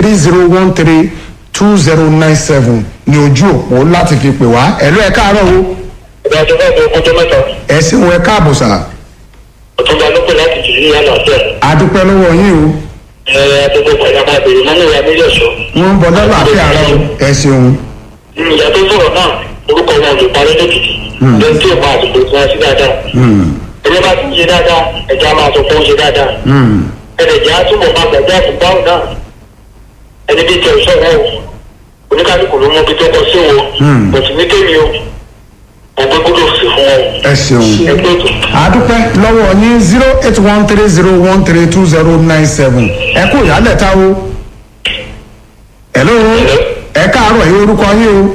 three zero one three two zero nine seven ní ojú òpó láti fi pè wá ẹ̀lú ẹ̀ káàárọ̀ o ìgbà tó fẹ́ fún ọjọ́ mẹ́ta ẹ̀ sì ń wẹ káàbọ̀ sà ọ̀túnba ló pè láti jù ní àná àti ẹ̀. adúpẹ́ lọ́wọ́ yín o ẹ àtúntò pẹ̀lú àwọn àbèrè mọ́nú ìyá méjì ọ̀ṣọ́. wọ́n ń bọ̀ lọ́nà àti àárọ̀ o ẹ̀ ṣeun ìyá tó sọ̀rọ̀ náà orúkọ wọn ò lè parí lókìkí lẹ́yìn tí ò máa àsìkò tí wọ́n sí dáadáa. ẹgbẹ́ bá ti ń ṣe dáadáa ẹ̀já máa sọ pé ó ń ṣe dáadáa. ẹnìjà á túbọ̀ máa gbàgbé àfùbáwò náà ẹni bí tẹ̀ sọ̀rọ̀ o oníkálukú ló mọ ibi tó kọ sí wọn bọ̀tù ní kémi o ọgbẹ́ gbọ́dọ̀ sì fún wọn ẹ̀ ṣeun ẹgbẹ́ tó. adúpẹ́ lọ́wọ́ yín zero eight one three zero one three two zero nine seven ẹ kú ìyálẹ̀ ta o hello ẹ káàárọ̀ yìí orúkọ yín o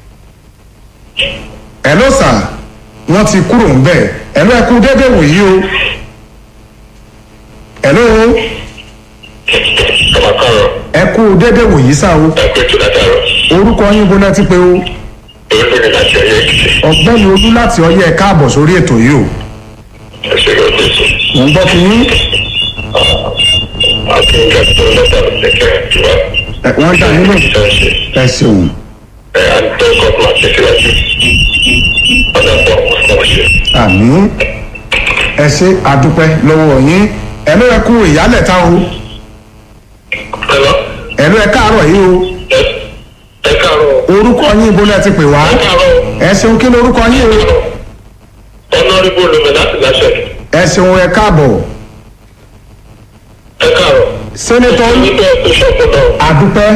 hello sà wọ́n ti kúrò ń bẹ̀ hello ẹ kú dédé wòyí o hello ọmọ kọrọ ẹ kú dédé wòyí sà o ẹgbẹ́ tó látàrọ orúkọ yín bó lẹ́ ti pé o orúkọ ní láti ọyọ èkìtì ọ̀gbẹ́ni olú láti ọyẹ́ ẹ káàbọ̀ sórí ètò yìí o ẹsẹ rẹ ọdún mò ń gbọ́ ti yín àti ìgbà tó látàrọ lẹkẹ ìwà ẹ, wọ́n dá yín lò ìṣẹṣẹ ẹ ṣeun ẹ àtọ gọọmù àti síwájú ọdọ pọ ọmọ ṣe. àmì ẹ ṣe adúpẹ́ lọ́wọ́ yín hello ẹ kú ìyálẹ̀ ta o ẹlọ hello ẹ káàárọ̀ yìí o ẹ káàárọ orúkọ yín bó lẹ́ ti pè wá ẹ káàárọ ẹ ṣeun kí lorúkọ yín o ọ̀nàrìbó lómi láti láṣẹ ẹ ṣeun ẹ káàbọ̀ ẹ káàárọ sẹ́nẹ́tọ̀ nígbà tó ṣọ̀kọ̀ náà adúpẹ́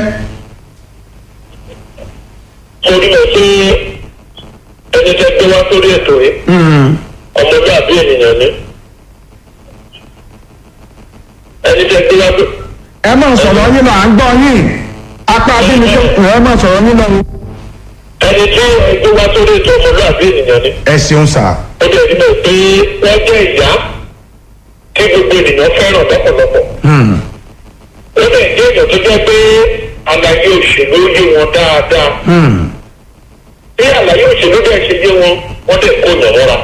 mo rí mọ pé ẹni tẹ gbé wá sórí ètò yìí ọmọlúàbí ènìyàn ni ẹni tẹ gbé wá sórí. ẹ máa sọ̀rọ̀ yín lọ à ń gbọ́ yín apá abínú tó ẹ máa sọ̀rọ̀ yín lọ o. ẹni tí ẹgbẹ́ wá sórí ètò ọmọlúàbí ènìyàn ni ẹ ṣeun sà ó dẹ̀ nínú pé wọ́n jẹ́ ìyá tí gbogbo ènìyàn fẹ́ràn lọ́pọ̀lọpọ̀ ó dẹ̀ jẹ́ èèyàn tó jẹ́ pé àlàyé òṣèlú yé wọn dáadáa bí àlàyé òṣèlú dẹ̀ ṣe yé wọn wọ́n dẹ̀ kó yàn mọ́ra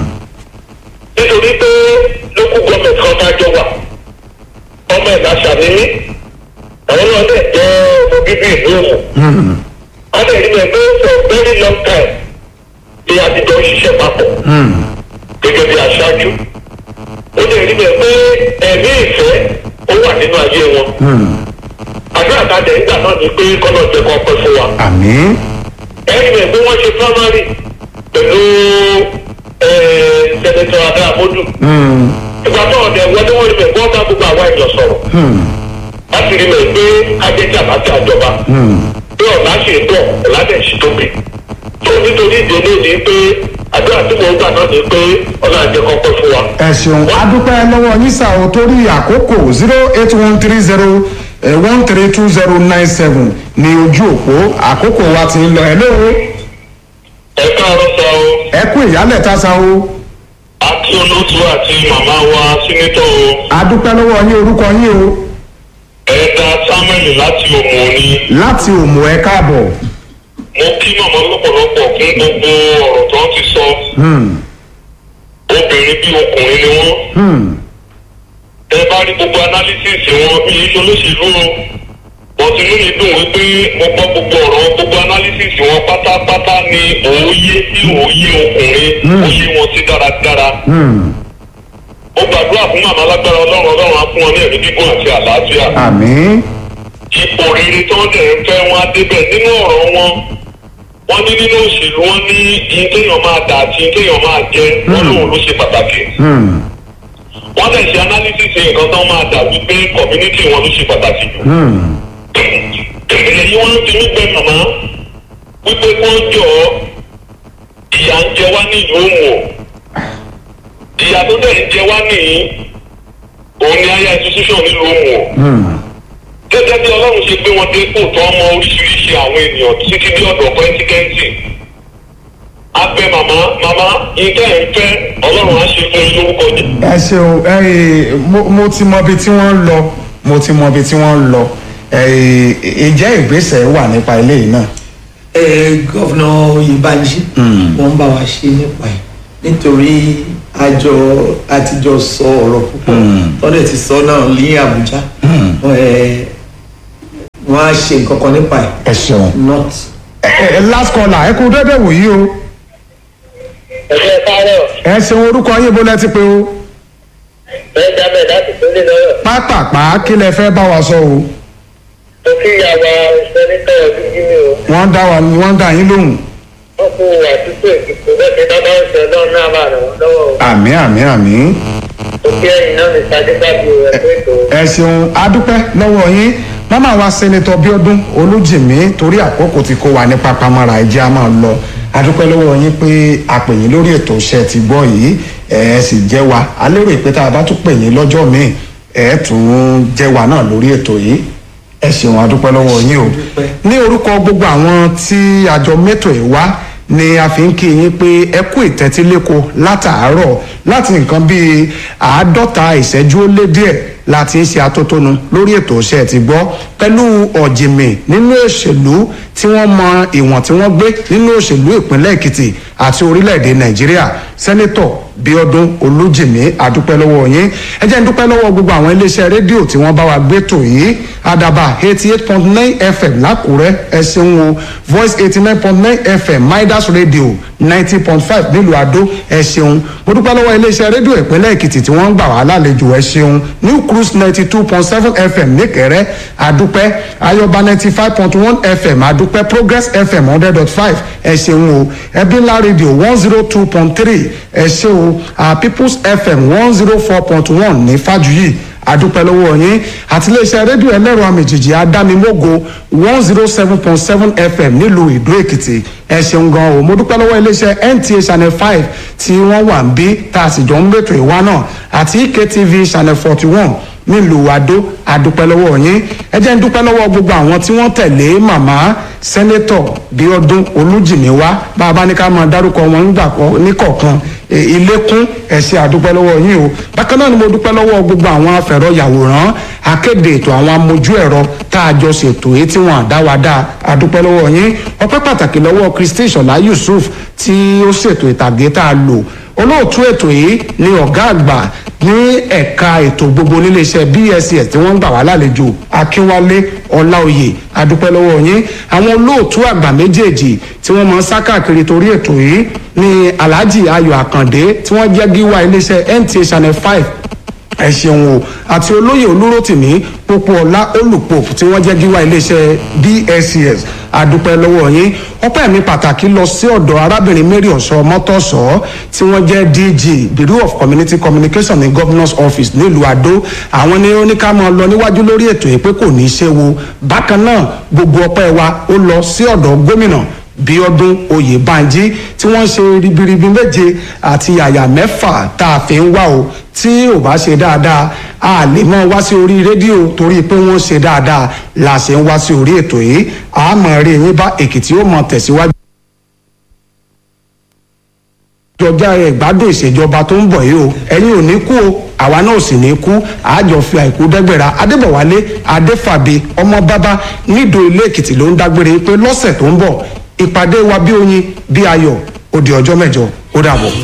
nítorí pé lókù gọ́ọ̀mẹ̀ntì kan tá a jọ wà ọmọ ẹ̀dá ṣàníní àwọn náà dẹ̀ jẹ́ ọmọ bíbí ìlú òmù wọ́n dẹ̀ rí mi pé for very long time ni àtijọ́ ń ṣiṣẹ́ papọ̀ gẹ́gẹ́ bí aṣáájú ó lè rí bẹ́ẹ̀ pé ẹ̀mí ìfẹ́ ó wà nínú ayé wọn àdúrà tá a dẹ̀ nígbà náà ni pé kọ́nà jẹ́ kó pẹ́ fún wa àmì ẹ̀rí bẹ́ẹ̀ pé wọ́n ṣe primary pẹ̀lú sẹ́nẹ̀tọ̀ abẹ́ àmọ́dù ìgbà náà dẹ̀ wọlé wọ́n rí bẹ́ẹ̀ wọ́n bá gbogbo àwọn èèyàn sọ̀rọ̀ láti rí bẹ́ẹ̀ pé ajẹ́jà bá ti àjọba pé ọ̀la ṣe ń bọ̀ ọ̀la dẹ̀ ṣe tóbi tó nítorí ìdílé ni pé àdúrà tí mo gbà náà ni pé ọ̀la jẹ́ kó pẹ́ fún wa. ẹ ṣeun adúpẹ́ lọ́wọ́ yín sà o torí àkókò zero eight one three zero one three two zero nine seven ní ojú òpó àkókò wa ti ń lọ ẹ lóo ẹ káàárọ̀ sọ o ẹ kú ìyálẹ̀ ta sa o àti olóòtú àti màmá wa sínítọ̀ o adúpẹ́ lọ́wọ́ yín orúkọ yín o ẹ̀ẹ́dà samuel láti òmù òní láti òmù ẹ káàbọ̀ mo kí màmá lọ́pọ̀lọpọ̀ fún gbogbo ọ̀rọ̀ tó ti sọ obìnrin bí ọkùnrin ni wọ́n ẹ bá rí gbogbo analysis wọn bí iṣẹ́ olóṣèlú o wọ́n ti lóye dùn wípé mo gbọ́ gbogbo ọ̀rọ̀ gbogbo analysis wọn pátápátá ni òye sí òye ọkùnrin òye wọn sí dáradára ó gbàdúrà fún màmá lágbára ọlọ́run ọlọ́run á fún wọn ní ẹ̀mí gígùn àti àlàáfíà àmì ipò rere tó ń dẹ̀ ń fẹ́ wọn á débẹ̀ nínú ọ̀rọ̀ wọn wọ́n ní nínú òṣèlú wọn ní iye téèyàn máa dà àti iye téèyàn máa jẹ wọ́n lòun ló ṣe pàtàkì wọ́n dẹ̀ ṣe analysis nǹkan tó máa dà wípé community wọn ló ṣe pàtàkì jù èyí wọ́n ti ní pé màmá wípé kó jọ ìyà ń jẹ wá ní ìlú òmù o ìyà tó dẹ̀ ń jẹ wá nìyí òun ni aya institution nílùú òmù o gẹ́gẹ́ bí ọlọ́run ṣe gbé wọn dé kó tó ọmọ oríṣiríṣi àwọn ènìyàn títí dé ọ̀dọ̀ pẹ́ńtíkẹ́ńtì abẹ màmá màmá ìtẹ́ ẹ̀ ń fẹ́ ọlọ́run á ṣe fún yín lórúkọ jẹ. ẹ ṣeun ẹ mo mo ti mọ ibi tí wọ́n ń lọ mo ti mọ ibi tí wọ́n ń lọ ẹ ìjẹ́ ìgbésẹ̀ wà nípa eléyìí náà. ẹ gọ́vnà Oyèbánjí wọ́n bá wa ṣe nípa ẹ̀ nítorí àjọ àtijọ́ sọ ọ̀rọ̀ púpọ̀ tọ́lẹ̀ ti sọ náà ní Àbújá ẹ wọ́n á ṣe nǹkan kan nípa ẹ̀ ẹ ṣeun. not ẹ ẹ last caller ẹ kú dédé wòyí o ẹgbẹ́ káàárọ̀ ẹ ṣeun orúkọ yín bó lẹ ti pé o bẹ́ẹ̀ jábẹ̀ láti tó lé lọ́rọ̀ pápápá kí lẹ fẹ́ bá wa sọ o tó kí ìyàwó sẹ́nitọ́ ọdún jí mi o wọ́n dá wa wọ́n dá yín lóhùn wọ́n kú àdúgbò ìdìbò bẹ́ẹ̀ kí dábàá ń ṣe ọlọ́run náà bá ràn wọ́n lọ́wọ́ o àmì àmì àmì tó kí ẹ̀yìn náà ní sadébàbí o ẹ̀kọ́ ètò ẹ ṣeun adúpẹ́ lọ́wọ́ yín màmá wa sẹ́nitọ́ bíọ́dún olújìmí torí àkókò tí kò wà ní pápámọ́ra ẹ̀jẹ̀ á máa lọ adúpẹ́ lọ́wọ́ yín pé a pè yín lórí ètò iṣẹ́ ti gbọ́ yìí ẹ ẹ sì jẹ́ wa a lérò pé tá a bá tún pè yín lọ́jọ́ míì ẹ tún jẹ́ wa náà lórí ètò yìí ẹ ṣeun adúpẹ́ lọ́wọ́ yín o ní orúkọ gbogbo àwọn tí àjọ mẹ́tò ẹ̀ wá ni a fi ń kí yín pé ẹ kú ìtẹ́tíléko látàárọ̀ láti nǹkan bíi àádọ́ta ìṣẹ́jú ó lé díẹ̀ láti ń ṣe atótónu lórí ètò iṣẹ́ ti gbọ́ pẹ̀lú ọ̀jìnmì nínú òṣèlú tí wọ́n mọ ìwọ̀n tí wọ́n gbé nínú òṣèlú ìpínlẹ̀ èkìtì àti orílẹ̀-èdè nàìjíríà sẹ́nẹ́tọ̀ bíọ́dún olújìmí àdúpẹ́ lọ́wọ́ yín ẹ jẹ́ ń dúpẹ́ lọ́wọ́ gbogbo àwọn iléeṣẹ́ rédíò tí wọ́n bá wa gbé tò yìí àdàbà eighty eight point nine fm lákùrẹ́ ẹ ṣeun o voice eighty nine point nine fm midas radio ninety point five nílùú àdó ẹ ṣeun mo dúpẹ́ lọ́wọ́ iléeṣẹ́ rédíò ìpínlẹ̀ èkìtì tí wọ́n ń gbà wá lálejò ẹ ṣeun new cruise ninety two point seven fm níkẹrẹ́ àdúpẹ́ ayọ̀bá ninety five point one fm àdúpẹ́ progress fm hundred dot five ẹ ṣeun o ẹbí ńlá rédíò one zero two point three ẹ ṣe o ah, people's fm one zero four point one ní fàjùyì àdúpẹ́ lọ́wọ́ yín àti iléeṣẹ́ rédíò ẹlẹ́rọ àmìjìjì adámimógo one zero seven point seven fm nílùú ìdó èkìtì ẹ ṣeun gan o mo dúpẹ́ lọ́wọ́ iléeṣẹ́ nta channel five tí wọ́n wà ń bí tá a sì jọ ń gbètò ìwá náà àti ektv channel forty one nílùú adó àdúpẹ́ lọ́wọ́ yín ẹ jẹ́ ń dúpẹ́ lọ́wọ́ gbogbo àwọn tí wọ́n tẹ̀lé màmá sẹ́nẹ́tọ̀ bíọ́dún olújìmíwá bá a bá ní ká máa dárúkọ wọn nígbà kọ- níkọ̀ọ̀kan e, ilékún ẹ̀sìn àdúpẹ́ lọ́wọ́ yín o bákan náà ni mo dúpẹ́ lọ́wọ́ gbogbo àwọn afẹ̀rọ yàwòrán akéde ètò àwọn amójú ẹ̀rọ tá a jọ ṣètò èyí tí wọ́n àdáwadá àdúpẹ́ lọ́wọ́ yín ọpẹ́ pàtàkì lọ́wọ́ kristi ìṣọ̀lá yusuf tí ó ṣètò ìtàgé tá a lò olóòtú ètò yìí ni ọ̀gá àgbà ní ẹ̀ka ètò gbogbo níléeṣẹ́ bss tí wọ́n ń gbà wá lálejò akínwálé ọláòyè adúpẹ́ lọ́wọ́ yín àwọn olóòtú àgbà méjèèjì tí wọ́n máa ń sá káàkiri torí ètò yìí ni alhaji ayọ̀ àkàndé tí wọ́n jẹ́ gíwá iléeṣẹ́ nta channel five ẹ ṣeun o àti olóyè olúrótìmí pópó ọlá olùpòp tí wọ́n jẹ́ gíwá iléeṣẹ́ bscs adúpẹ́ lọ́wọ́ yín ọpẹ́ mi pàtàkì lọ sí ọ̀dọ̀ arábìnrin mary ọ̀ṣọ́ mọ́tọ́ṣọ́ tí wọ́n jẹ́ dg bureau of community communication ní governors office nílùú adó àwọn ni ó ní ká máa lọ níwájú lórí ètò yìí pé kò ní í ṣe wo bákan náà gbogbo ọpẹ́ wa ó lọ sí ọ̀dọ̀ gómìnà bíọ́dún oyèbánjí tí wọ́n ṣe ribiribi méje àti àyà mẹ́fà tá a fi ń wá o tí ò bá ṣe dáadáa a lè mọ wá sí orí rédíò torí pé wọ́n ṣe dáadáa la ṣe ń wá sí orí ètò yìí àmọ́ rí yín bá èkìtì ó mọ tẹ̀síwájú ìjọba ìgbádùn ìṣèjọba tó ń bọ̀ yìí o ẹ̀yin ò ní kú o àwa náà ò sì ní kú àjọ fi àìkú dẹ́gbẹ̀rà adébọ̀wálé adéfàbí ọmọ bábá nídò ilé èkìtì ló ń dágbére pé lọ́sẹ̀ tó ń bọ̀ ìpàdé wa bí oyin bí ayọ̀ ó di ọjọ́ mẹ́jọ ó dàbọ̀.